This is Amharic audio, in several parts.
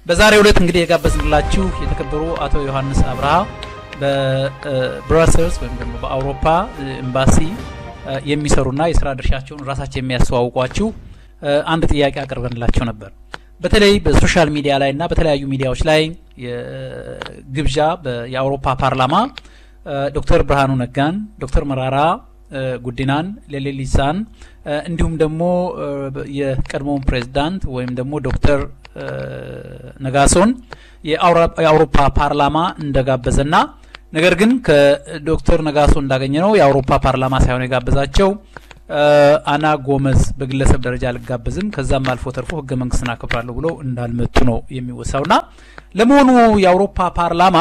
በዛሬው ዕለት እንግዲህ የጋበዝንላችሁ የተከበሩ አቶ ዮሐንስ አብርሃ በብራሰልስ ወይም ደግሞ በአውሮፓ ኤምባሲ የሚሰሩና የስራ ድርሻቸውን ራሳቸው የሚያስተዋውቋችሁ አንድ ጥያቄ አቅርበንላቸው ነበር። በተለይ በሶሻል ሚዲያ ላይ እና በተለያዩ ሚዲያዎች ላይ ግብዣ የአውሮፓ ፓርላማ ዶክተር ብርሃኑ ነጋን፣ ዶክተር መራራ ጉዲናን፣ ሌሌሊሳን እንዲሁም ደግሞ የቀድሞውን ፕሬዝዳንት ወይም ደግሞ ዶክተር ነጋሶን የአውሮፓ ፓርላማ እንደጋበዘና ነገር ግን ከዶክተር ነጋሶ እንዳገኘ ነው የአውሮፓ ፓርላማ ሳይሆን የጋበዛቸው አና ጎመዝ በግለሰብ ደረጃ አልጋበዝም ከዛም አልፎ ተርፎ ህገ መንግስትን አከብራለሁ ብሎ እንዳልመጡ ነው የሚወሳውና ለመሆኑ የአውሮፓ ፓርላማ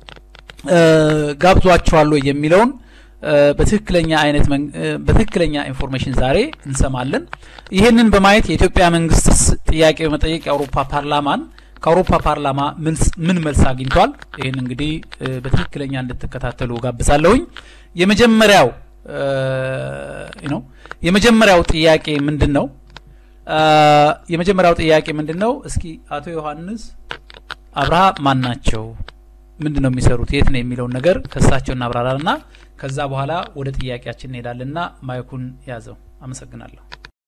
ጋብዟቸዋል የሚለውን በትክክለኛ አይነት በትክክለኛ ኢንፎርሜሽን ዛሬ እንሰማለን። ይህንን በማየት የኢትዮጵያ መንግስት ጥያቄ በመጠየቅ የአውሮፓ ፓርላማን ከአውሮፓ ፓርላማ ምን መልስ አግኝቷል? ይህን እንግዲህ በትክክለኛ እንድትከታተሉ ጋብዛለሁኝ። የመጀመሪያው ነው የመጀመሪያው ጥያቄ ምንድን ነው? የመጀመሪያው ጥያቄ ምንድን ነው? እስኪ አቶ ዮሐንስ አብርሃ ማን ናቸው? ምንድን ነው የሚሰሩት? የት ነው የሚለውን ነገር ከእሳቸው እናብራራና ከዛ በኋላ ወደ ጥያቄያችን እንሄዳለንና ማይኩን ያዘው። አመሰግናለሁ።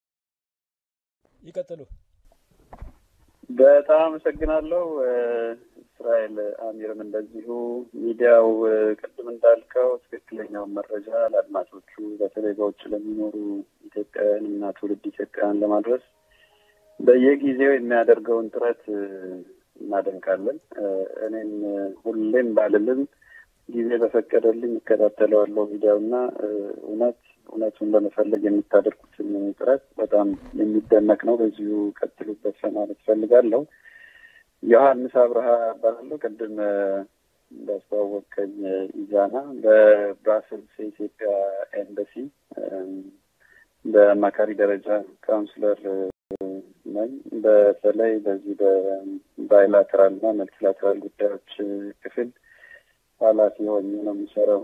ይቀጥሉ። በጣም አመሰግናለሁ እስራኤል አሚርም እንደዚሁ ሚዲያው ቅድም እንዳልከው ትክክለኛውን መረጃ ለአድማጮቹ በተለይ በውጭ ለሚኖሩ ኢትዮጵያውያን እና ትውልድ ኢትዮጵያውያን ለማድረስ በየጊዜው የሚያደርገውን ጥረት እናደንቃለን። እኔም ሁሌም ባልልም ጊዜ በፈቀደልኝ እከታተለዋለሁ ሚዲያውና እውነት እውነቱን ለመፈለግ የምታደርጉትን ጥረት በጣም የሚደነቅ ነው። በዚሁ ቀጥሉበት ለማለት እፈልጋለሁ። ዮሐንስ አብርሃ እባላለሁ። ቅድም እንዳስተዋወቀኝ ኢዛና በብራስልስ የኢትዮጵያ ኤምባሲ በአማካሪ ደረጃ ካውንስለር ነኝ። በተለይ በዚህ በባይላተራል እና መልቲላተራል ጉዳዮች ክፍል ኃላፊ ሆኜ ነው የሚሰራው።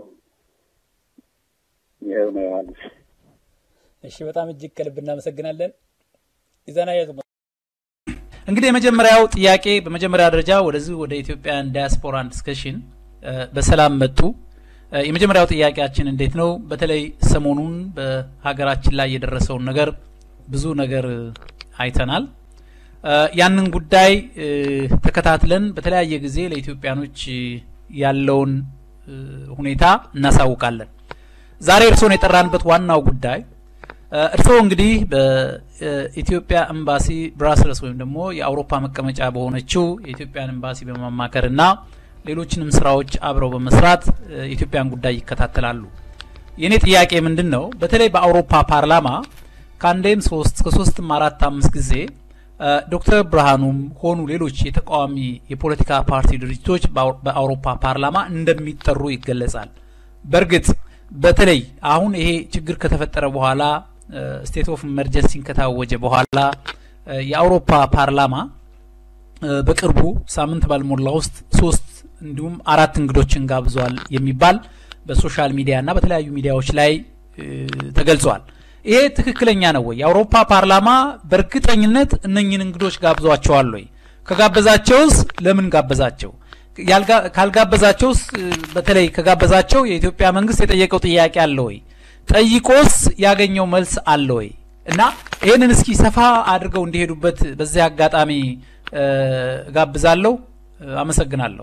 ይኸው ነው ዮሐንስ። እሺ፣ በጣም እጅግ ከልብ እናመሰግናለን። ኢዛና ያዙ። እንግዲህ የመጀመሪያው ጥያቄ በመጀመሪያ ደረጃ ወደዚህ ወደ ኢትዮጵያን ዳያስፖራን ዲስከሽን በሰላም መጡ። የመጀመሪያው ጥያቄያችን እንዴት ነው? በተለይ ሰሞኑን በሀገራችን ላይ የደረሰውን ነገር ብዙ ነገር አይተናል። ያንን ጉዳይ ተከታትለን በተለያየ ጊዜ ለኢትዮጵያኖች ያለውን ሁኔታ እናሳውቃለን። ዛሬ እርስዎን የጠራንበት ዋናው ጉዳይ እርስዎ እንግዲህ በኢትዮጵያ ኤምባሲ ብራስልስ ወይም ደግሞ የአውሮፓ መቀመጫ በሆነችው የኢትዮጵያን ኤምባሲ በማማከርና ሌሎችንም ስራዎች አብረው በመስራት የኢትዮጵያን ጉዳይ ይከታተላሉ። የእኔ ጥያቄ ምንድን ነው? በተለይ በአውሮፓ ፓርላማ ከአንዴም ሶስት ከሶስትም አራት አምስት ጊዜ ዶክተር ብርሃኑም ሆኑ ሌሎች የተቃዋሚ የፖለቲካ ፓርቲ ድርጅቶች በአውሮፓ ፓርላማ እንደሚጠሩ ይገለጻል። በእርግጥ በተለይ አሁን ይሄ ችግር ከተፈጠረ በኋላ ስቴት ኦፍ ኢመርጀንሲን ከታወጀ በኋላ የአውሮፓ ፓርላማ በቅርቡ ሳምንት ባልሞላ ውስጥ ሶስት እንዲሁም አራት እንግዶችን ጋብዟል የሚባል በሶሻል ሚዲያ እና በተለያዩ ሚዲያዎች ላይ ተገልጿል። ይሄ ትክክለኛ ነው ወይ? የአውሮፓ ፓርላማ በእርግጠኝነት እነኝን እንግዶች ጋብዟቸዋል ወይ? ከጋበዛቸውስ ለምን ጋበዛቸው? ካልጋበዛቸውስ በተለይ ከጋበዛቸው የኢትዮጵያ መንግስት የጠየቀው ጥያቄ አለ ወይ? ጠይቆስ ያገኘው መልስ አለ ወይ? እና ይህንን እስኪ ሰፋ አድርገው እንዲሄዱበት በዚህ አጋጣሚ ጋብዛለሁ። አመሰግናለሁ።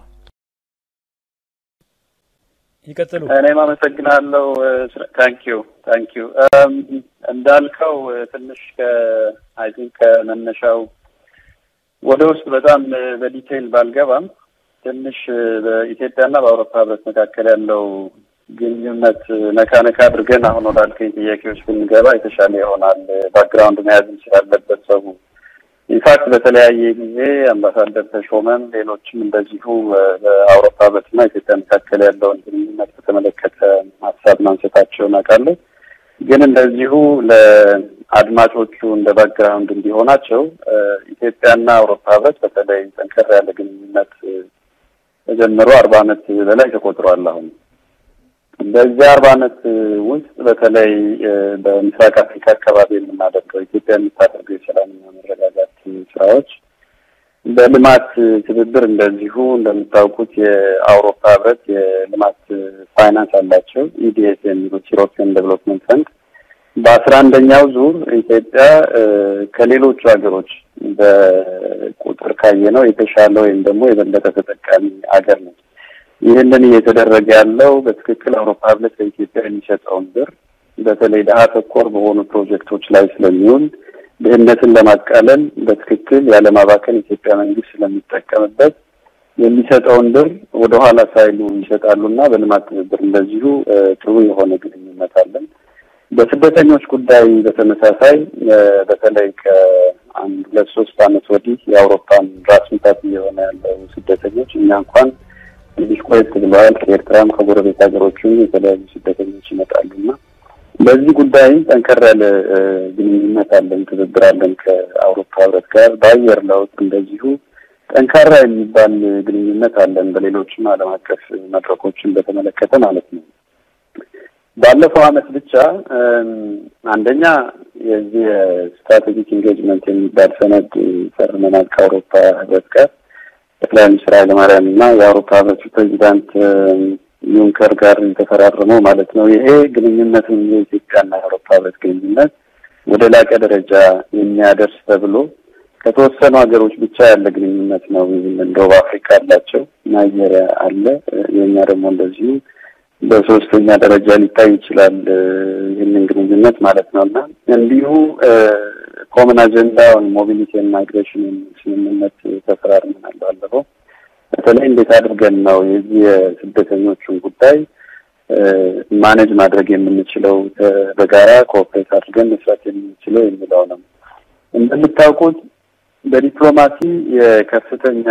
ይቀጥሉ። እኔም አመሰግናለሁ። ታንኪዩ ታንኪዩ። እንዳልከው ትንሽ ከአይ ቲንክ ከመነሻው ወደ ውስጥ በጣም በዲቴይል ባልገባም ትንሽ በኢትዮጵያና በአውሮፓ ህብረት መካከል ያለው ግንኙነት ነካ ነካ አድርገን አሁን ወዳልከኝ ጥያቄዎች ብንገባ የተሻለ ይሆናል። ባክግራውንድ መያዝ ስላለበት ሰው ኢንፋክት በተለያየ ጊዜ አምባሳደር ተሾመም ሌሎችም እንደዚሁ በአውሮፓ ህብረትና ኢትዮጵያ መካከል ያለውን ግንኙነት በተመለከተ ሀሳብ ማንሳታቸውን አውቃለሁ። ግን እንደዚሁ ለአድማጮቹ እንደ ባክግራውንድ እንዲሆናቸው ኢትዮጵያና አውሮፓ ህብረት በተለይ ጠንከር ያለ ግንኙነት ተጀምሮ አርባ ዓመት በላይ ተቆጥሯል። አሁን በዚህ አርባ ዓመት ውስጥ በተለይ በምስራቅ አፍሪካ አካባቢ የምናደርገው ኢትዮጵያ የምታደርገው የሰላምና መረጋጋት ስራዎች በልማት ትብብር እንደዚሁ እንደምታውቁት የአውሮፓ ህብረት የልማት ፋይናንስ አላቸው ኢዲኤስ የሚሉት ዩሮፒያን ዴቨሎፕመንት ፈንድ በአስራ አንደኛው ዙር ኢትዮጵያ ከሌሎቹ ሀገሮች በቁጥር ካየ ነው የተሻለ ወይም ደግሞ የበለጠ ተጠቃሚ ሀገር ነች። ይህንን እየተደረገ ያለው በትክክል አውሮፓ ህብረት ለኢትዮጵያ የሚሰጠውን ብር በተለይ ድሀ ተኮር በሆኑ ፕሮጀክቶች ላይ ስለሚውል ድህነትን ለማቃለል በትክክል ያለማባከን ኢትዮጵያ መንግስት ስለሚጠቀምበት የሚሰጠውን ብር ወደኋላ ሳይሉ ይሰጣሉና በልማት ትብብር እንደዚሁ ጥሩ የሆነ ግንኙነት አለን። በስደተኞች ጉዳይ በተመሳሳይ በተለይ ከአንድ ሁለት ሶስት ዓመት ወዲህ የአውሮፓን ራስ ምታት እየሆነ ያለው ስደተኞች እኛ እንኳን ትንሽ ቆየት ብለዋል። ከኤርትራም ከጎረቤት ሀገሮችም የተለያዩ ስደተኞች ይመጣሉና በዚህ ጉዳይ ጠንከር ያለ ግንኙነት አለን፣ ትብብር አለን ከአውሮፓ ህብረት ጋር። በአየር ለውጥ እንደዚሁ ጠንካራ የሚባል ግንኙነት አለን፣ በሌሎችም ዓለም አቀፍ መድረኮችን በተመለከተ ማለት ነው። ባለፈው አመት ብቻ አንደኛ የዚህ የስትራቴጂክ ኢንጌጅመንት የሚባል ሰነድ ፈርመናል ከአውሮፓ ህብረት ጋር ጠቅላይ ሚኒስትር ኃይለማርያም እና የአውሮፓ ህብረት ፕሬዚዳንት ዩንከር ጋር የተፈራረመው ማለት ነው። ይሄ ግንኙነትን የኢትዮጵያና የአውሮፓ ህብረት ግንኙነት ወደ ላቀ ደረጃ የሚያደርስ ተብሎ ከተወሰኑ ሀገሮች ብቻ ያለ ግንኙነት ነው። ይህንን ደቡብ አፍሪካ አላቸው፣ ናይጄሪያ አለ፣ የእኛ ደግሞ እንደዚሁ በሶስተኛ ደረጃ ሊታይ ይችላል። ይህንን ግንኙነት ማለት ነው እና እንዲሁ ኮመን አጀንዳ ሞቢሊቲ ማይግሬሽን ስምምነት ተፈራርመናል ባለፈው በተለይ እንዴት አድርገን ነው የዚህ የስደተኞቹን ጉዳይ ማኔጅ ማድረግ የምንችለው በጋራ ኮኦፕሬት አድርገን መስራት የምንችለው የሚለው ነው። እንደምታውቁት በዲፕሎማሲ የከፍተኛ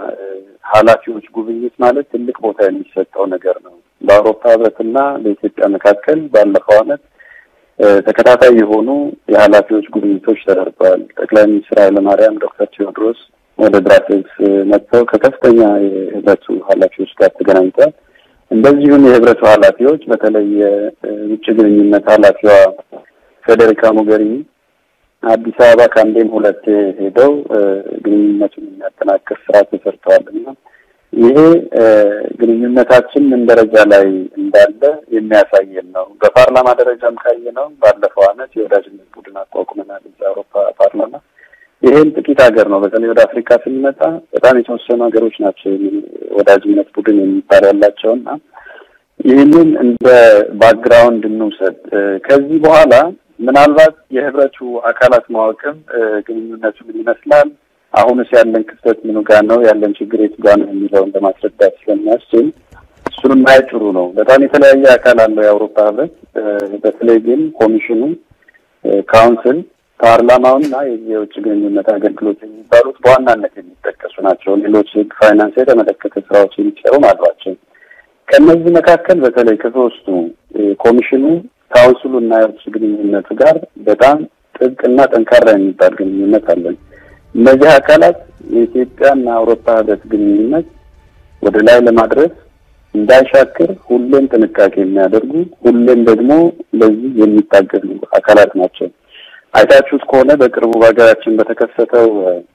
ኃላፊዎች ጉብኝት ማለት ትልቅ ቦታ የሚሰጠው ነገር ነው። በአውሮፓ ህብረትና በኢትዮጵያ መካከል ባለፈው ዓመት ተከታታይ የሆኑ የኃላፊዎች ጉብኝቶች ተደርገዋል። ጠቅላይ ሚኒስትር ኃይለማርያም ዶክተር ቴዎድሮስ ወደ ብራስልስ መጥተው ከከፍተኛ የህብረቱ ኃላፊዎች ጋር ተገናኝተዋል። እንደዚሁም የህብረቱ ኃላፊዎች በተለይ የውጭ ግንኙነት ኃላፊዋ ፌዴሪካ ሞገሪኒ አዲስ አበባ ከአንዴም ሁለቴ ሄደው ግንኙነቱን የሚያጠናክር ስራ ተሰርተዋል እና ይሄ ግንኙነታችን ምን ደረጃ ላይ እንዳለ የሚያሳየን ነው። በፓርላማ ደረጃም ካየ ነው ባለፈው አመት የወዳጅነት ቡድን አቋቁመናል እዛ አውሮፓ ፓርላማ ይሄን ጥቂት ሀገር ነው። በተለይ ወደ አፍሪካ ስንመጣ በጣም የተወሰኑ ሀገሮች ናቸው ወዳጅነት ቡድን የሚባል ያላቸው እና ይህንን እንደ ባክግራውንድ እንውሰድ። ከዚህ በኋላ ምናልባት የህብረቱ አካላት ማወቅም ግንኙነቱ ምን ይመስላል፣ አሁንስ ያለን ክፍተት ምኑ ጋር ነው፣ ያለን ችግር የቱ ጋር ነው የሚለውን ለማስረዳት ስለሚያስችል እሱንም ማየት ጥሩ ነው። በጣም የተለያየ አካል አለው የአውሮፓ ህብረት። በተለይ ግን ኮሚሽኑ፣ ካውንስል ፓርላማውና የውጭ ግንኙነት አገልግሎት የሚባሉት በዋናነት የሚጠቀሱ ናቸው። ሌሎች ህግ፣ ፋይናንስ የተመለከተ ስራዎች የሚሰሩም አሏቸው። ከእነዚህ መካከል በተለይ ከሶስቱ ኮሚሽኑ፣ ካውንስሉ እና የውጭ ግንኙነቱ ጋር በጣም ጥብቅና ጠንካራ የሚባል ግንኙነት አለን። እነዚህ አካላት የኢትዮጵያና አውሮፓ ህብረት ግንኙነት ወደ ላይ ለማድረስ እንዳይሻክር ሁሌም ጥንቃቄ የሚያደርጉ ሁሌም ደግሞ ለዚህ የሚታገሉ አካላት ናቸው። አይታችሁት ከሆነ በቅርቡ በሀገራችን በተከሰተው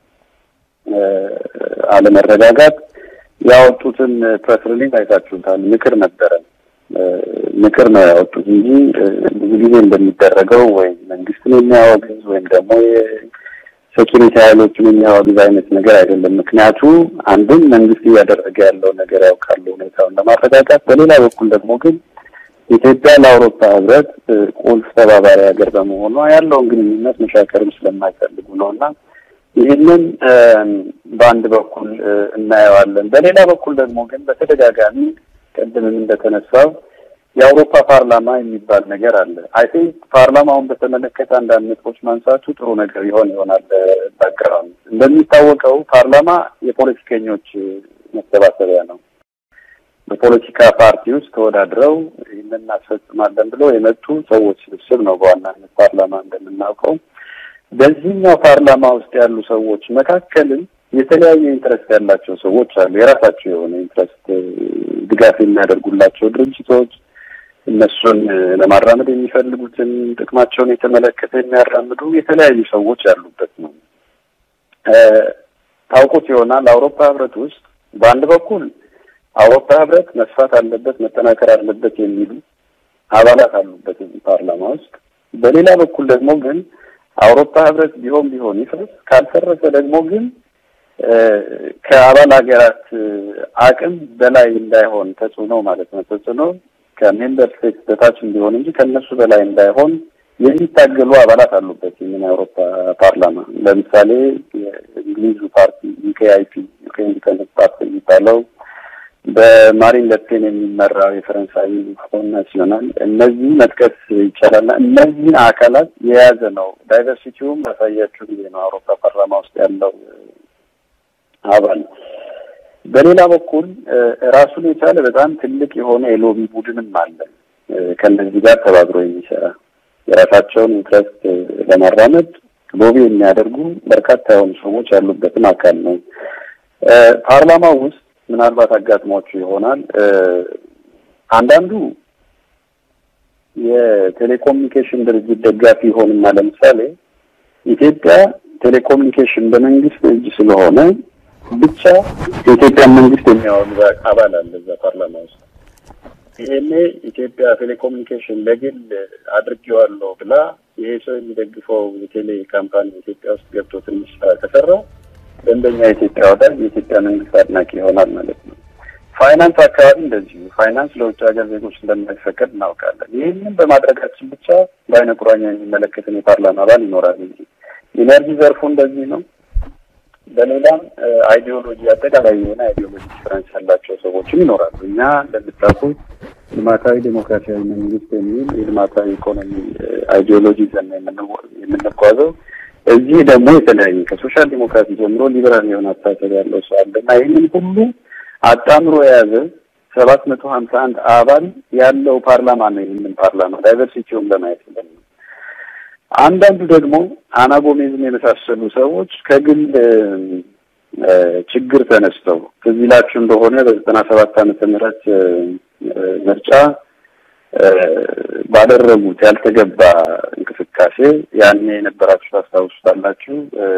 አለመረጋጋት ያወጡትን ፕሬስ ሪሊዝ አይታችሁታል። ምክር ነበረ። ምክር ነው ያወጡት እንጂ ብዙ ጊዜ እንደሚደረገው ወይ መንግስትን የሚያወግዝ ወይም ደግሞ ሴኪሪቲ ኃይሎችን የሚያወግዝ አይነት ነገር አይደለም። ምክንያቱ አንድም መንግስት እያደረገ ያለው ነገር ያውቃሉ ሁኔታውን ለማረጋጋት፣ በሌላ በኩል ደግሞ ግን ኢትዮጵያ ለአውሮፓ ህብረት ቁልፍ ተባባሪ ሀገር በመሆኗ ያለውን ግንኙነት መሻከርም ስለማይፈልጉ ነው እና ይህንን በአንድ በኩል እናየዋለን። በሌላ በኩል ደግሞ ግን በተደጋጋሚ ቅድምም እንደተነሳው የአውሮፓ ፓርላማ የሚባል ነገር አለ። አይ ቲንክ ፓርላማውን በተመለከተ አንዳንድ ነጥቦች ማንሳቱ ጥሩ ነገር ይሆን ይሆናል። ባክግራውንድ እንደሚታወቀው ፓርላማ የፖለቲከኞች መሰባሰቢያ ነው። በፖለቲካ ፓርቲ ውስጥ ተወዳድረው ይህንን እናስፈጽማለን ብለው የመጡ ሰዎች ስብስብ ነው በዋናነት ፓርላማ እንደምናውቀው። በዚህኛው ፓርላማ ውስጥ ያሉ ሰዎች መካከልም የተለያየ ኢንትረስት ያላቸው ሰዎች አሉ። የራሳቸው የሆነ ኢንትረስት ድጋፍ የሚያደርጉላቸው ድርጅቶች እነሱን ለማራመድ የሚፈልጉትን ጥቅማቸውን የተመለከተ የሚያራምዱ የተለያዩ ሰዎች ያሉበት ነው። ታውቁት ይሆናል አውሮፓ ህብረት ውስጥ በአንድ በኩል አውሮፓ ህብረት መስፋት አለበት መጠናከር አለበት የሚሉ አባላት አሉበት እዚህ ፓርላማ ውስጥ። በሌላ በኩል ደግሞ ግን አውሮፓ ህብረት ቢሆን ቢሆን ይፍረስ፣ ካልፈረሰ ደግሞ ግን ከአባል ሀገራት አቅም በላይ እንዳይሆን ተጽዕኖ ማለት ነው ተጽዕኖ ከሜምበር ስቴት በታች እንዲሆን እንጂ ከእነሱ በላይ እንዳይሆን የሚታገሉ አባላት አሉበት። ይህንን የአውሮፓ ፓርላማ ለምሳሌ የእንግሊዙ ፓርቲ ዩኬአይፒ ዩኬ ኢንዲፐንደንት ፓርቲ የሚባለው በማሪን ለፔን የሚመራው የፈረንሳይ ፍሮን ናሲዮናል እነዚህ መጥቀስ ይቻላል። እነዚህን አካላት የያዘ ነው። ዳይቨርሲቲውም ያሳያችሁ ጊዜ ነው አውሮፓ ፓርላማ ውስጥ ያለው አባል። በሌላ በኩል ራሱን የቻለ በጣም ትልቅ የሆነ የሎቢ ቡድንም አለ ከእነዚህ ጋር ተባብሮ የሚሰራ የራሳቸውን ኢንትረስት ለማራመድ ሎቢ የሚያደርጉ በርካታ የሆኑ ሰዎች ያሉበትን አካል ነው። ፓርላማው ውስጥ ምናልባት አጋጥሟችሁ ይሆናል። አንዳንዱ የቴሌኮሙኒኬሽን ድርጅት ደጋፊ ይሆንና ለምሳሌ ኢትዮጵያ ቴሌኮሙኒኬሽን በመንግስት እጅ ስለሆነ ብቻ የኢትዮጵያን መንግስት የሚያወግዝ አባል አለ እዛ ፓርላማ ውስጥ። ይሄኔ ኢትዮጵያ ቴሌኮሙኒኬሽን ለግል አድርጌዋለሁ ብላ ይሄ ሰው የሚደግፈው የቴሌ ካምፓኒ ኢትዮጵያ ውስጥ ገብቶ ትንሽ ስራ ከሰራ ደንበኛ የኢትዮጵያ ወዳጅ የኢትዮጵያ መንግስት አድናቂ ይሆናል ማለት ነው። ፋይናንስ አካባቢ እንደዚሁ ፋይናንስ ለውጭ ሀገር ዜጎች እንደማይፈቀድ እናውቃለን። ይህንን በማድረጋችን ብቻ በአይነ ቁራኛ የሚመለከትን የፓርላማ አባል ይኖራል እንጂ ኢነርጂ ዘርፉ እንደዚህ ነው። በሌላም አይዲዮሎጂ አጠቃላይ የሆነ አይዲዮሎጂ ዲፍረንስ ያላቸው ሰዎችም ይኖራሉ። እኛ እንደምታውቁት ልማታዊ ዴሞክራሲያዊ መንግስት የሚል የልማታዊ ኢኮኖሚ አይዲዮሎጂ ዘን የምንጓዘው እዚህ ደግሞ የተለያየ ከሶሻል ዲሞክራሲ ጀምሮ ሊበራል የሆነ አስተሳሰብ ያለው ሰው አለ እና ይህንን ሁሉ አጣምሮ የያዘ ሰባት መቶ ሀምሳ አንድ አባል ያለው ፓርላማ ነው። ይህንን ፓርላማ ዳይቨርሲቲውን ለማየት ብለን ነው። አንዳንዱ ደግሞ አና ጎሜዝን የመሳሰሉ ሰዎች ከግል ችግር ተነስተው ትዝ ይላችሁ እንደሆነ በዘጠና ሰባት ዓመተ ምህረት ምርጫ ባደረጉት ያልተገባ እንቅስቃሴ ያኔ የነበራችሁ ታስታውሱታላችሁ።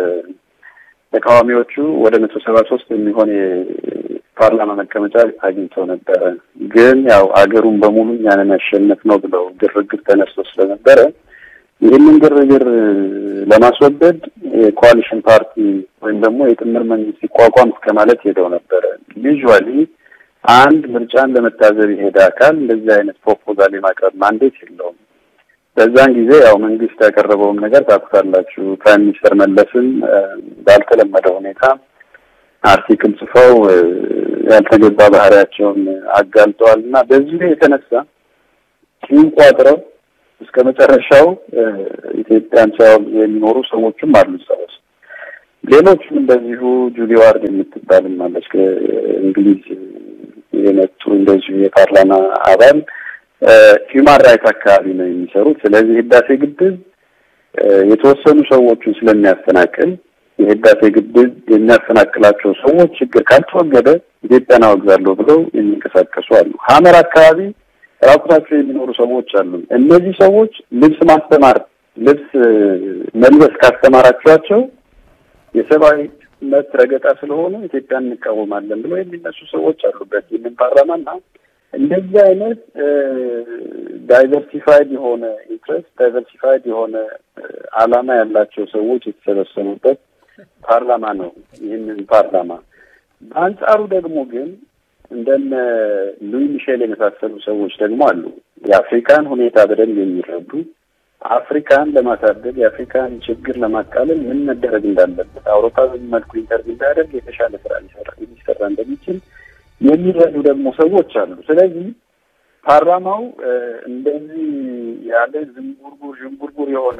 ተቃዋሚዎቹ ወደ መቶ ሰባ ሶስት የሚሆን የፓርላማ መቀመጫ አግኝተው ነበረ። ግን ያው አገሩን በሙሉ እኛንን ያሸነፍ ነው ብለው ግርግር ተነስቶ ስለነበረ ይህንን ግርግር ለማስወገድ የኮalition ፓርቲ ወይም ደግሞ የጥምር መንግስት ሲቋቋም እስከ ማለት ሄደው ነበረ። ዩዥዋሊ አንድ ምርጫን ለመታዘብ የሄደ አካል እንደዚህ አይነት ፕሮፖዛል የማቅረብ ማንዴት የለውም። በዛን ጊዜ ያው መንግስት ያቀረበውን ነገር ታውቁታላችሁ። ፕራይም ሚኒስተር መለስን ባልተለመደ ሁኔታ አርቲክል ጽፈው ያልተገባ ባህሪያቸውን አጋልጠዋል እና በዚህ የተነሳ ሲንቋጥረው እስከ መጨረሻው ኢትዮጵያን ሳይሆን የሚኖሩ ሰዎችም አሉ እዛ ውስጥ። ሌሎችም እንደዚሁ ጁሊ ዋርድ የምትባልም አለች ከእንግሊዝ የመጡ እንደዚሁ የፓርላማ አባል ሂውማን ራይት አካባቢ ነው የሚሰሩት። ስለዚህ ህዳሴ ግድብ የተወሰኑ ሰዎችን ስለሚያፈናቅል የህዳሴ ግድብ የሚያፈናቅላቸው ሰዎች ችግር ካልተወገደ ኢትዮጵያን አወግዛለሁ ብለው የሚንቀሳቀሱ አሉ። ሀመር አካባቢ ራቁታቸው የሚኖሩ ሰዎች አሉ። እነዚህ ሰዎች ልብስ ማስተማር ልብስ መልበስ ካስተማራችኋቸው የሰብአዊ መብት ረገጣ ስለሆነ ኢትዮጵያን እንቃወማለን ብለው የሚነሱ ሰዎች አሉበት ይህንን ፓርላማና እንደዚህ አይነት ዳይቨርሲፋይድ የሆነ ኢንትረስት ዳይቨርሲፋይድ የሆነ አላማ ያላቸው ሰዎች የተሰበሰቡበት ፓርላማ ነው። ይህንን ፓርላማ በአንጻሩ ደግሞ ግን እንደነ ሉዊ ሚሼል የመሳሰሉ ሰዎች ደግሞ አሉ። የአፍሪካን ሁኔታ በደንብ የሚረዱ አፍሪካን ለማሳደግ የአፍሪካን ችግር ለማቃለል ምን መደረግ እንዳለበት አውሮፓ በዚህ መልኩ ኢንተርቪው ቢያደርግ የተሻለ ስራ ሊሰራ እንደሚችል የሚረዱ ደግሞ ሰዎች አሉ። ስለዚህ ፓርላማው እንደዚህ ያለ ዝንጉርጉር ዥንጉርጉር የሆነ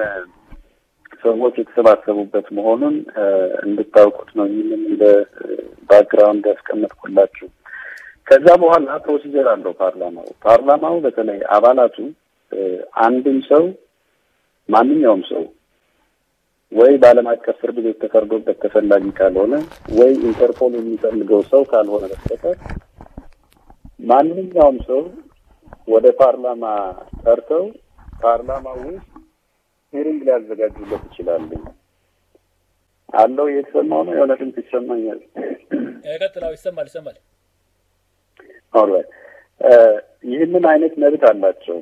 ሰዎች የተሰባሰቡበት መሆኑን እንድታውቁት ነው። ይህንን እንደ ባክግራውንድ ያስቀመጥኩላችሁ። ከዛ በኋላ ፕሮሲጀር አለው ፓርላማው። ፓርላማው በተለይ አባላቱ አንድም ሰው ማንኛውም ሰው ወይ በዓለም አቀፍ ፍርድ ቤት ተፈርዶበት ተፈላጊ ካልሆነ ወይ ኢንተርፖል የሚፈልገው ሰው ካልሆነ በስተቀር ማንኛውም ሰው ወደ ፓርላማ ጠርተው ፓርላማ ውስጥ ሂሪንግ ሊያዘጋጁለት ይችላሉ። አለው እየተሰማው ነው። የሆነ ድምፅ ይሰማኛል። ቀጥላው ይሰማል ይሰማል። ኦልራይት ይህንን አይነት መብት አላቸው።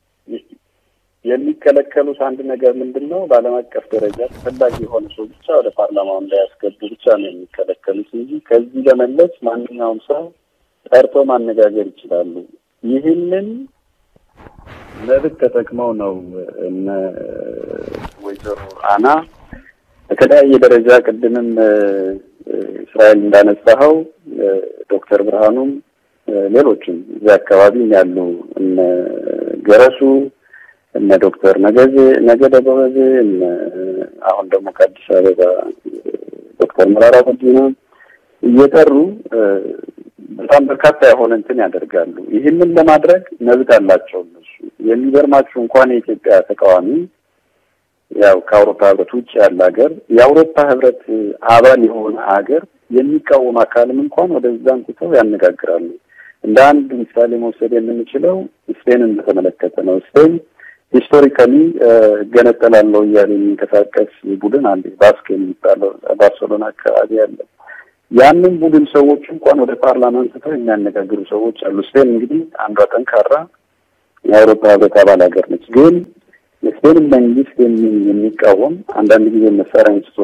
የሚከለከሉት አንድ ነገር ምንድን ነው? በዓለም አቀፍ ደረጃ ተፈላጊ የሆነ ሰው ብቻ ወደ ፓርላማው እንዳያስገቡ ብቻ ነው የሚከለከሉት እንጂ ከዚህ በመለስ ማንኛውም ሰው ጠርቶ ማነጋገር ይችላሉ። ይህንን መብት ተጠቅመው ነው እነ ወይዘሮ አና በተለያየ ደረጃ ቅድምም እስራኤል እንዳነሳኸው ዶክተር ብርሃኑም ሌሎችም እዚህ አካባቢ ያሉ እነ ገረሱ እነ ዶክተር ነገዜ ነገደ ጎበዜ እነ አሁን ደግሞ ከአዲስ አበባ ዶክተር መራራ ጉዲና እየጠሩ በጣም በርካታ የሆነ እንትን ያደርጋሉ። ይህንን ለማድረግ መብት አላቸው እነሱ። የሚገርማችሁ እንኳን የኢትዮጵያ ተቃዋሚ ያው ከአውሮፓ ህብረት ውጭ ያለ ሀገር የአውሮፓ ህብረት አባል የሆነ ሀገር የሚቃወም አካልም እንኳን ወደዛ አንስተው ያነጋግራሉ። እንደ አንድ ምሳሌ መውሰድ የምንችለው ስፔንን በተመለከተ ነው። ስፔን ሂስቶሪካሊ እገነጠላለሁ እያለ የሚንቀሳቀስ ቡድን አንድ ባስክ የሚባለው ባርሴሎና አካባቢ ያለ ያንን ቡድን ሰዎች እንኳን ወደ ፓርላማ አንስተው የሚያነጋግሩ ሰዎች አሉ። ስፔን እንግዲህ አንዷ ጠንካራ የአውሮፓ ህብረት አባል ሀገር ነች። ግን የስፔን መንግስት የሚቃወም አንዳንድ ጊዜ መሳሪያ አንስቶ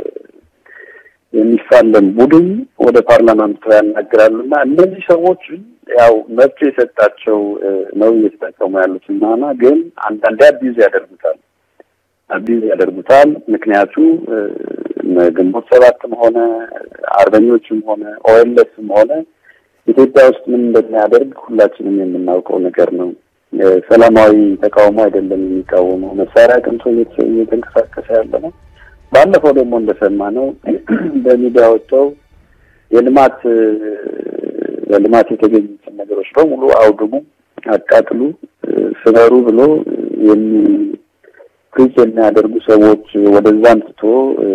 የሚፋለም ቡድን ወደ ፓርላማ አምጥተው ያናግራሉ እና እነዚህ ሰዎች ያው መብት የሰጣቸው ነው እየተጠቀሙ ያሉት እናና ግን አንዳንዴ አቢዝ ያደርጉታል አቢዝ ያደርጉታል። ምክንያቱ ግንቦት ሰባትም ሆነ አርበኞችም ሆነ ኦኤልኤስም ሆነ ኢትዮጵያ ውስጥ ምን እንደሚያደርግ ሁላችንም የምናውቀው ነገር ነው። ሰላማዊ ተቃውሞ አይደለም የሚቃወመው፣ መሳሪያ ቅንቶ እየተንቀሳቀሰ ያለ ነው። ባለፈው ደግሞ እንደሰማ ነው በሚዲያ ወጥተው የልማት በልማት የተገኙትን ነገሮች በሙሉ አውድሙ፣ አቃጥሉ፣ ስበሩ ብሎ የሚ ፕሪች የሚያደርጉ ሰዎች ወደዛ አንስቶ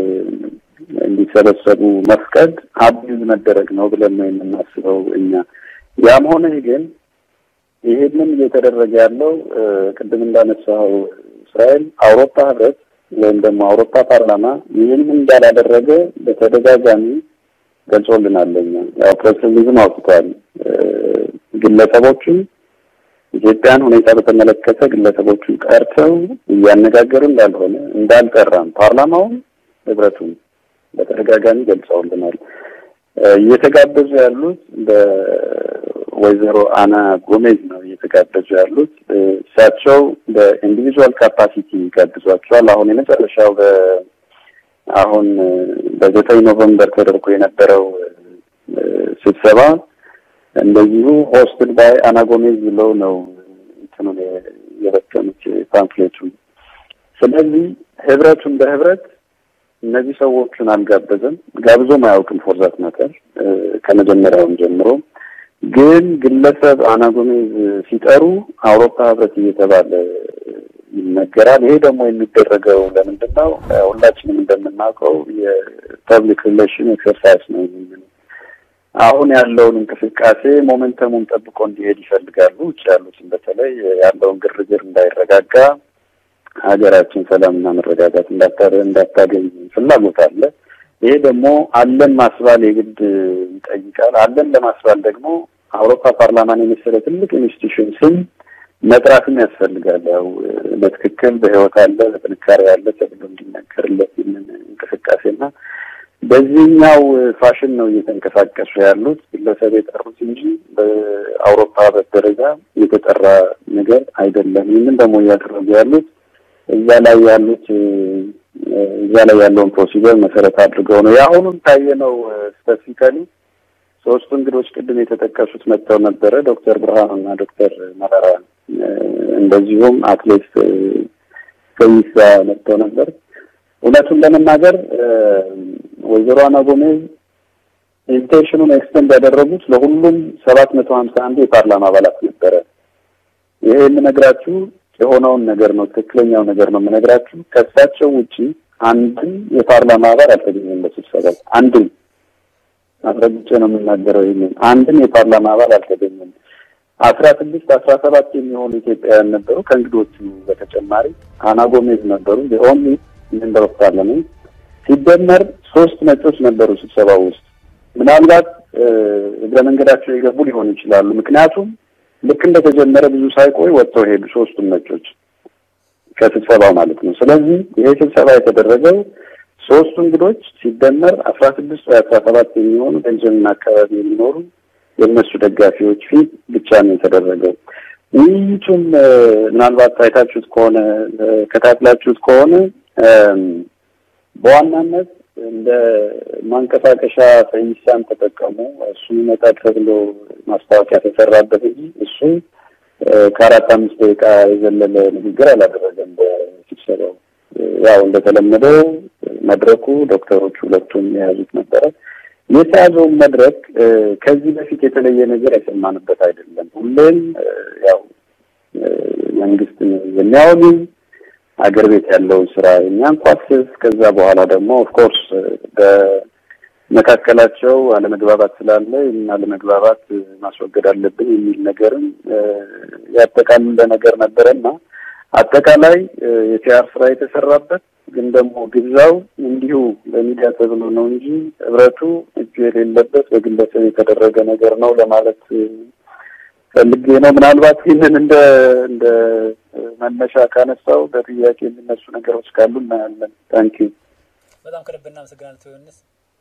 እንዲሰበሰቡ መፍቀድ አቢዝ መደረግ ነው ብለን ነው የምናስበው እኛ። ያም ሆነ ግን ይሄንን እየተደረገ ያለው ቅድም እንዳነሳው እስራኤል አውሮፓ ህብረት ወይም ደግሞ አውሮፓ ፓርላማ ይህንን እንዳላደረገ በተደጋጋሚ ገልጾልናል። እኛ ያው ፕሬስ ሪሊዝም አውጥቷል። ግለሰቦችን ኢትዮጵያን ሁኔታ በተመለከተ ግለሰቦቹን ቀርተው እያነጋገሩ እንዳልሆነ እንዳልጠራም ፓርላማውን ህብረቱን በተደጋጋሚ ገልጸውልናል። እየተጋበዙ ያሉት በወይዘሮ አና ጎሜዝ ነው እየተጋበዙ ያሉት። እሳቸው በኢንዲቪጁዋል ካፓሲቲ ጋብዟቸዋል። አሁን የመጨረሻው በ አሁን በዘጠኝ ኖቨምበር ተደርጎ የነበረው ስብሰባ እንደዚሁ ሆስትድ ባይ አና ጎሜዝ ብለው ነው እንትኑን የበተኑት ፓምፍሌቱን። ስለዚህ ህብረቱን በህብረት እነዚህ ሰዎቹን አልጋበዘም፣ ጋብዞም አያውቅም። ፎርዛት መተር ከመጀመሪያውም ጀምሮ ግን ግለሰብ አና ጎሜዝ ሲጠሩ አውሮፓ ህብረት እየተባለ ይነገራል። ይሄ ደግሞ የሚደረገው ለምንድን ነው? ሁላችንም እንደምናውቀው የፐብሊክ ሪሌሽን ኤክሰርሳይዝ ነው። አሁን ያለውን እንቅስቃሴ ሞመንተሙን ጠብቆ እንዲሄድ ይፈልጋሉ። ውጭ ያሉትን በተለይ ያለውን ግርግር እንዳይረጋጋ ሀገራችን ሰላምና መረጋጋት እንዳታገኝ ፍላጎት አለ። ይሄ ደግሞ አለን ማስባል የግድ ይጠይቃል። አለን ለማስባል ደግሞ አውሮፓ ፓርላማን የመሰለ ትልቅ ኢንስቲትዩሽን ስም መጥራትም ያስፈልጋል። ያው በትክክል በህይወት አለ በጥንካሬ ያለ ተብሎ እንዲነገርለት ይህንን እንቅስቃሴና በዚህኛው ፋሽን ነው እየተንቀሳቀሱ ያሉት ግለሰብ የጠሩት እንጂ በአውሮፓ ደረጃ የተጠራ ነገር አይደለም። ይህንን ደግሞ እያደረጉ ያሉት እዛ ላይ ያሉት እዛ ላይ ያለውን ፕሮሲጀር መሰረት አድርገው ነው። የአሁኑን ካየነው ስፔሲፊካሊ ሶስቱ እንግዶች ቅድም የተጠቀሱት መጥተው ነበረ። ዶክተር ብርሃኑና ዶክተር መረራ እንደዚሁም አትሌት ፈይሳ መጥተው ነበር። እውነቱን ለመናገር ወይዘሮ አና ጎሜዝ ኢንቪቴሽኑን ኤክስቴንድ ያደረጉት ለሁሉም ሰባት መቶ ሀምሳ አንዱ የፓርላማ አባላት ነበረ። ይሄ የምነግራችሁ የሆነውን ነገር ነው፣ ትክክለኛው ነገር ነው የምነግራችሁ። ከእሳቸው ውጪ አንድም የፓርላማ አባል አልተገኘም በስብሰባው አንድም አስረግጬ ነው የምናገረው። ይህንን አንድም የፓርላማ አባል አልተገኘም። አስራ ስድስት አስራ ሰባት የሚሆኑ ኢትዮጵያውያን ነበሩ። ከእንግዶቹ በተጨማሪ አና ጎሜዝ ነበሩ። ኦንሊ ሜምበር ኦፍ ፓርላሜንት ሲደመር ሶስት ነጮች ነበሩ ስብሰባው ውስጥ። ምናልባት እግረ መንገዳቸው የገቡ ሊሆኑ ይችላሉ። ምክንያቱም ልክ እንደተጀመረ ብዙ ሳይቆይ ወጥተው ሄዱ ሶስቱም ነጮች ከስብሰባው ማለት ነው። ስለዚህ ይሄ ስብሰባ የተደረገው ሶስቱ እንግዶች ሲደመር አስራ ስድስት ወይ አስራ ሰባት የሚሆኑ ቤንጃሚን አካባቢ የሚኖሩ የእነሱ ደጋፊዎች ፊት ብቻ ነው የተደረገው። ውይይቱም ምናልባት ታይታችሁት ከሆነ ከታትላችሁት ከሆነ በዋናነት እንደ ማንቀሳቀሻ ፈይሳን ተጠቀሙ። እሱ ይመጣል ተብሎ ማስታወቂያ ተሰራበት እንጂ እሱ ከአራት አምስት ደቂቃ የዘለለ ንግግር አላደረገም በስብሰባው። ያው እንደተለመደው መድረኩ ዶክተሮቹ ሁለቱም የያዙት ነበረ። የተያዘውን መድረክ ከዚህ በፊት የተለየ ነገር የሰማንበት አይደለም። ሁሌም ያው መንግስትን የሚያወሉ አገር ቤት ያለውን ስራ የሚያንኳስስ ከዛ በኋላ ደግሞ ኦፍኮርስ በመካከላቸው አለመግባባት ስላለ ይህን አለመግባባት ማስወገድ አለብን የሚል ነገርም ያጠቃልለ ነገር ነበረና አጠቃላይ የፒአር ስራ የተሰራበት ግን ደግሞ ግብዣው እንዲሁ በሚዲያ ተብሎ ነው እንጂ ህብረቱ እጁ የሌለበት በግለሰብ የተደረገ ነገር ነው ለማለት ፈልጌ ነው። ምናልባት ይህንን እንደ እንደ መነሻ ካነሳው በጥያቄ የሚነሱ ነገሮች ካሉ እናያለን። ታንኪ በጣም ከልብ እናመሰግናለን። ዮሐንስ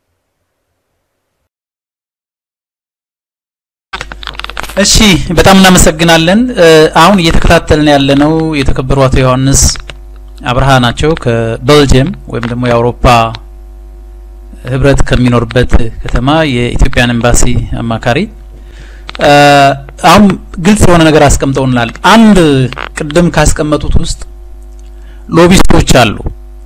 እሺ፣ በጣም እናመሰግናለን። አሁን እየተከታተልን ያለነው የተከበሩ አቶ ዮሐንስ አብርሃ ናቸው ከቤልጅየም ወይም ደግሞ የአውሮፓ ህብረት ከሚኖርበት ከተማ የኢትዮጵያን ኤምባሲ አማካሪ አሁን ግልጽ የሆነ ነገር አስቀምጠውናል። አንድ ቅድም ካስቀመጡት ውስጥ ሎቢስቶች አሉ።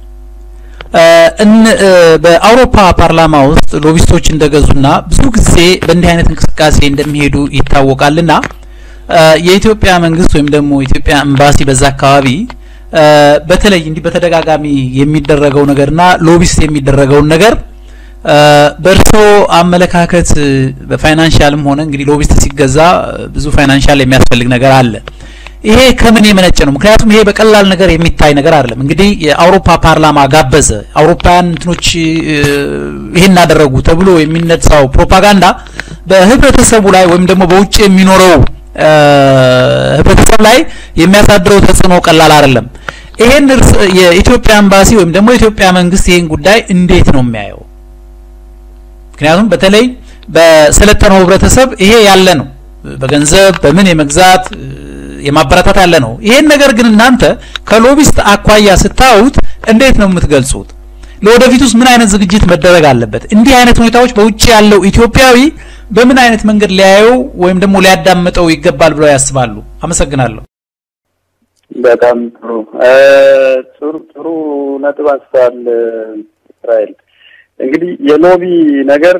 በአውሮፓ ፓርላማ ውስጥ ሎቢስቶች እንደገዙና ብዙ ጊዜ በእንዲህ አይነት እንቅስቃሴ እንደሚሄዱ ይታወቃልና የኢትዮጵያ መንግስት ወይም ደግሞ የኢትዮጵያ ኤምባሲ በዛ አካባቢ በተለይ እንዲህ በተደጋጋሚ የሚደረገው ነገርና ሎቢስት የሚደረገውን ነገር በእርስዎ አመለካከት በፋይናንሻልም ሆነ እንግዲህ ሎቢስት ሲገዛ ብዙ ፋይናንሻል የሚያስፈልግ ነገር አለ። ይሄ ከምን የመነጨ ነው? ምክንያቱም ይሄ በቀላል ነገር የሚታይ ነገር አይደለም። እንግዲህ የአውሮፓ ፓርላማ ጋበዘ፣ አውሮፓውያን እንትኖች ይሄን አደረጉ ተብሎ የሚነሳው ፕሮፓጋንዳ በህብረተሰቡ ላይ ወይም ደግሞ በውጭ የሚኖረው ህብረተሰብ ላይ የሚያሳድረው ተጽዕኖ ቀላል አይደለም። ይሄን የኢትዮጵያ ኤምባሲ ወይም ደግሞ የኢትዮጵያ መንግስት ይሄን ጉዳይ እንዴት ነው የሚያየው? ምክንያቱም በተለይ በሰለጠነው ህብረተሰብ ይሄ ያለ ነው። በገንዘብ በምን የመግዛት የማበረታት ያለ ነው። ይሄን ነገር ግን እናንተ ከሎቢስት አኳያ ስታዩት እንዴት ነው የምትገልጹት? ለወደፊቱስ ምን አይነት ዝግጅት መደረግ አለበት? እንዲህ አይነት ሁኔታዎች በውጭ ያለው ኢትዮጵያዊ በምን አይነት መንገድ ሊያየው ወይም ደግሞ ሊያዳምጠው ይገባል ብለው ያስባሉ? አመሰግናለሁ። በጣም ጥሩ ጥሩ ጥሩ ነጥብ አንስተዋል እስራኤል። እንግዲህ የሎቢ ነገር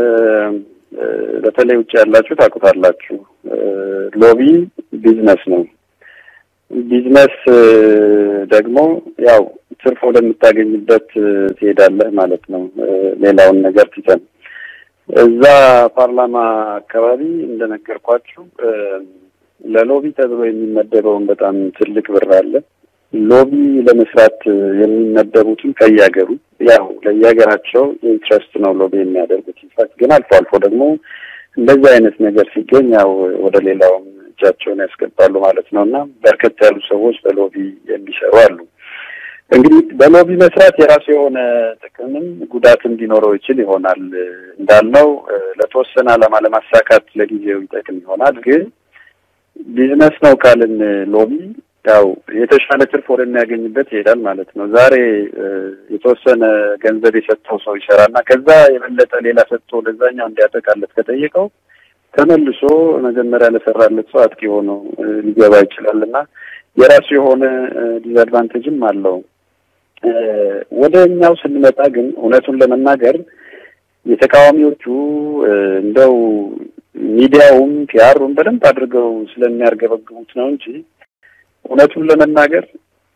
በተለይ ውጭ ያላችሁ ታውቁታላችሁ። ሎቢ ቢዝነስ ነው። ቢዝነስ ደግሞ ያው ትርፍ ወደምታገኝበት ትሄዳለህ ማለት ነው። ሌላውን ነገር ትተን እዛ ፓርላማ አካባቢ እንደነገርኳችሁ ለሎቢ ተብሎ የሚመደበውን በጣም ትልቅ ብር አለ። ሎቢ ለመስራት የሚመደቡትም ከየሀገሩ ያው ለየሀገራቸው ኢንትረስት ነው ሎቢ የሚያደርጉት። ኢንፋክት ግን አልፎ አልፎ ደግሞ እንደዚህ አይነት ነገር ሲገኝ ያው ወደ ሌላውም እጃቸውን ያስገባሉ ማለት ነው እና በርከት ያሉ ሰዎች በሎቢ የሚሰሩ አሉ። እንግዲህ በሎቢ መስራት የራሱ የሆነ ጥቅምም ጉዳትም ሊኖረው ይችል ይሆናል። እንዳልነው ለተወሰነ ዓላማ ለማሳካት ለጊዜው ይጠቅም ይሆናል። ግን ቢዝነስ ነው ካልን ሎቢ ያው የተሻለ ትርፍ ወደሚያገኝበት ይሄዳል ማለት ነው። ዛሬ የተወሰነ ገንዘብ የሰጠው ሰው ይሰራና ከዛ የበለጠ ሌላ ሰጥቶ ለዛኛው እንዲያጠቃለት ከጠየቀው ተመልሶ መጀመሪያ ለሰራለት ሰው አጥቂ ሆኖ ሊገባ ይችላል እና የራሱ የሆነ ዲስአድቫንቴጅም አለው። ወደ እኛው ስንመጣ ግን እውነቱን ለመናገር የተቃዋሚዎቹ እንደው ሚዲያውም ፒያሩም በደንብ አድርገው ስለሚያርገበግቡት ነው እንጂ እውነቱን ለመናገር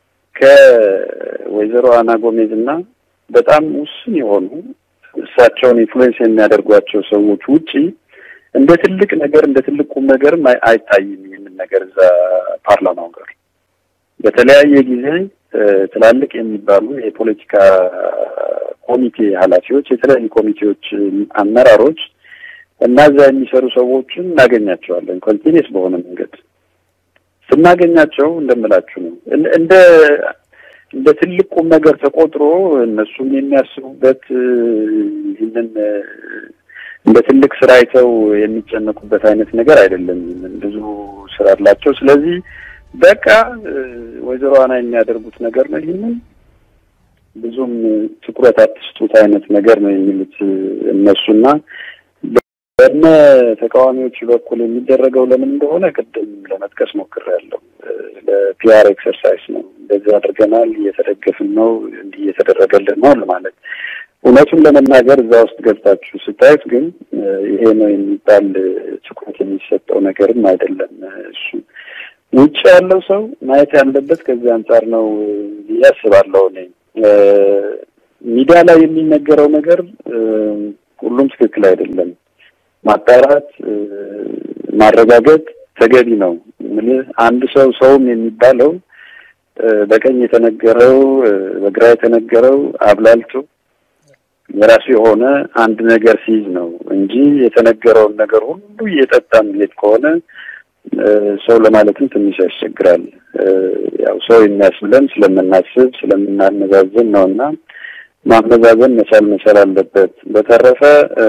ከወይዘሮ አና ጎሜዝ እና በጣም ውስን የሆኑ እሳቸውን ኢንፍሉዌንስ የሚያደርጓቸው ሰዎች ውጪ እንደ ትልቅ ነገር እንደ ትልቅ ቁም ነገርም አይታይም። ይህንን ነገር እዛ ፓርላማው ጋር በተለያየ ጊዜ ትላልቅ የሚባሉ የፖለቲካ ኮሚቴ ኃላፊዎች፣ የተለያዩ ኮሚቴዎች አመራሮች እና እዛ የሚሰሩ ሰዎችን እናገኛቸዋለን። ኮንቲኒስ በሆነ መንገድ ስናገኛቸው እንደምላችሁ ነው እንደ እንደ ትልቅ ቁም ነገር ተቆጥሮ እነሱም የሚያስቡበት ይህንን እንደ ትልቅ ስራ አይተው የሚጨነቁበት አይነት ነገር አይደለም። ብዙ ስራ አላቸው። ስለዚህ በቃ ወይዘሮ ዋና የሚያደርጉት ነገር ነው። ይህንን ብዙም ትኩረት አትስጡት አይነት ነገር ነው የሚሉት እነሱና በእነ ተቃዋሚዎች በኩል የሚደረገው ለምን እንደሆነ ቅድም ለመጥቀስ ሞክሬያለሁ። ለፒአር ኤክሰርሳይዝ ነው። እንደዚህ አድርገናል፣ እየተደገፍን ነው፣ እንዲህ እየተደረገልን ነው ለማለት እውነቱን ለመናገር እዛ ውስጥ ገብታችሁ ስታዩት ግን ይሄ ነው የሚባል ትኩረት የሚሰጠው ነገርም አይደለም። እሱ ውጭ ያለው ሰው ማየት ያለበት ከዚህ አንጻር ነው ብዬ አስባለሁ። እኔ ሚዲያ ላይ የሚነገረው ነገር ሁሉም ትክክል አይደለም። ማጣራት፣ ማረጋገጥ ተገቢ ነው። ምን አንድ ሰው ሰውም የሚባለው በቀኝ የተነገረው በግራ የተነገረው አብላልቶ የራሱ የሆነ አንድ ነገር ሲይዝ ነው እንጂ የተነገረውን ነገር ሁሉ እየጠጣ የሚሄድ ከሆነ ሰው ለማለትም ትንሽ ያስቸግራል። ያው ሰው የሚያስብለን ስለምናስብ ስለምናመዛዘን ነው እና ማመዛዘን መቻል መቻል አለበት። በተረፈ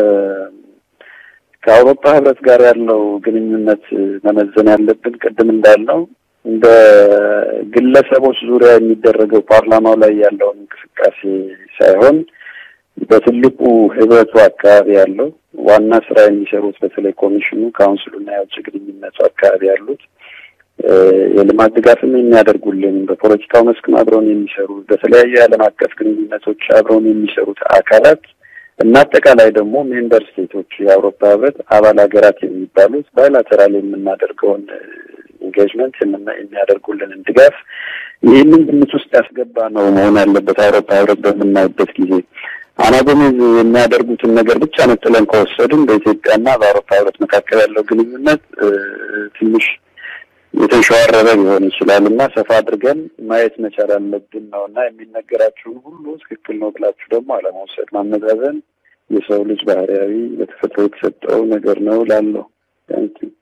ከአውሮፓ ሕብረት ጋር ያለው ግንኙነት መመዘን ያለብን ቅድም እንዳልነው እንደ ግለሰቦች ዙሪያ የሚደረገው ፓርላማው ላይ ያለውን እንቅስቃሴ ሳይሆን በትልቁ ህብረቱ አካባቢ ያለው ዋና ስራ የሚሰሩት በተለይ ኮሚሽኑ፣ ካውንስሉና የውጭ ግንኙነቱ አካባቢ ያሉት የልማት ድጋፍም የሚያደርጉልን በፖለቲካው መስክም አብረውን የሚሰሩ በተለያዩ የዓለም አቀፍ ግንኙነቶች አብረውን የሚሰሩት አካላት እና አጠቃላይ ደግሞ ሜምበር ስቴቶች የአውሮፓ ህብረት አባል ሀገራት የሚባሉት ባይላተራል የምናደርገውን ኢንጌጅመንት የሚያደርጉልንን ድጋፍ ይህንን ግምት ውስጥ ያስገባ ነው መሆን ያለበት። አውሮፓ ህብረት በምናይበት ጊዜ አና ጎሜዝ የሚያደርጉትን ነገር ብቻ ነጥለን ከወሰድን በኢትዮጵያና በአውሮፓ ህብረት መካከል ያለው ግንኙነት ትንሽ የተንሸዋረረ ሊሆን ይችላል እና ሰፋ አድርገን ማየት መቻል አለብን ነው እና የሚነገራችሁን ሁሉ ትክክል ነው ብላችሁ ደግሞ አለመውሰድ፣ ማመዛዘን የሰው ልጅ ባህሪያዊ በተፈጥሮ የተሰጠው ነገር ነው ላለው